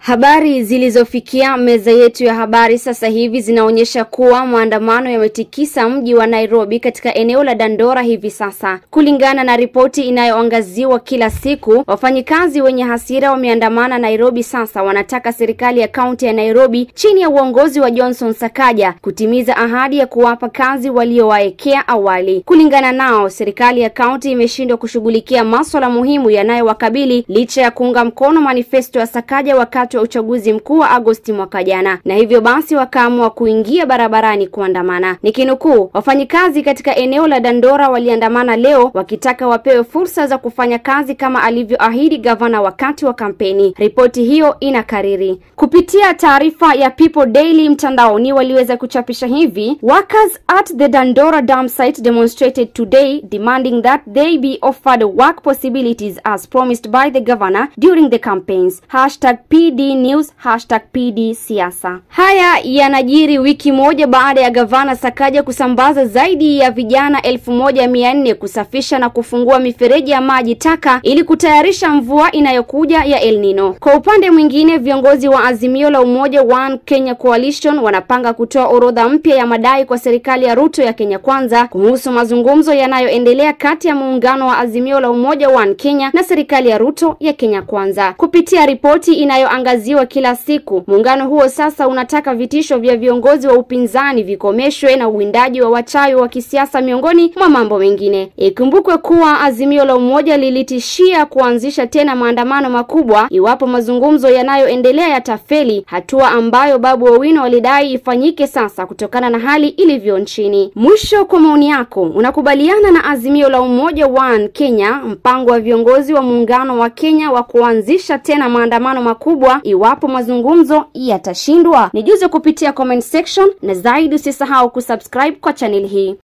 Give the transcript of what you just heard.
Habari zilizofikia meza yetu ya habari sasa hivi zinaonyesha kuwa maandamano yametikisa mji wa Nairobi katika eneo la Dandora hivi sasa. Kulingana na ripoti inayoangaziwa kila siku, wafanyikazi wenye hasira wameandamana Nairobi sasa wanataka serikali ya kaunti ya Nairobi chini ya uongozi wa Johnson Sakaja kutimiza ahadi ya kuwapa kazi waliowaekea awali. Kulingana nao, serikali ya kaunti imeshindwa kushughulikia masuala muhimu yanayowakabili licha ya kuunga mkono manifesto ya Sakaja wakati wa uchaguzi mkuu wa Agosti mwaka jana, na hivyo basi wakaamua kuingia barabarani kuandamana. Nikinukuu, wafanyikazi katika eneo la Dandora waliandamana leo wakitaka wapewe fursa za kufanya kazi kama alivyoahidi gavana wakati wa kampeni. Ripoti hiyo inakariri kupitia taarifa ya People Daily mtandaoni, waliweza kuchapisha hivi: workers at the Dandora dam site demonstrated today demanding that they be offered work possibilities as promised by the governor during the campaigns. Hashtag PD News, hashtag PD siasa. Haya yanajiri wiki moja baada ya gavana Sakaja kusambaza zaidi ya vijana elfu moja mia nne kusafisha na kufungua mifereji ya maji taka ili kutayarisha mvua inayokuja ya El Nino. Kwa upande mwingine, viongozi wa Azimio la Umoja One Kenya Coalition wanapanga kutoa orodha mpya ya madai kwa serikali ya Ruto ya Kenya Kwanza kuhusu mazungumzo yanayoendelea kati ya muungano wa Azimio la Umoja One Kenya na serikali ya Ruto ya Kenya Kwanza. Kupitia ripoti inayoangaziwa kila siku, muungano huo sasa unataka vitisho vya viongozi wa upinzani vikomeshwe na uwindaji wa wachawi wa kisiasa miongoni mwa mambo mengine. Ikumbukwe kuwa Azimio la Umoja lilitishia kuanzisha tena maandamano makubwa iwapo mazungumzo yanayoendelea yatafeli, hatua ambayo Babu Owino walidai ifanyike sasa kutokana na hali ilivyo nchini. Mwisho, kwa maoni yako, unakubaliana na Azimio la Umoja One Kenya, mpango wa viongozi wa muungano wa Kenya wa kuanzisha tena maandamano makubwa iwapo mazungumzo yatashindwa? Nijuze kupitia comment section, na zaidi usisahau kusubscribe kwa channel hii.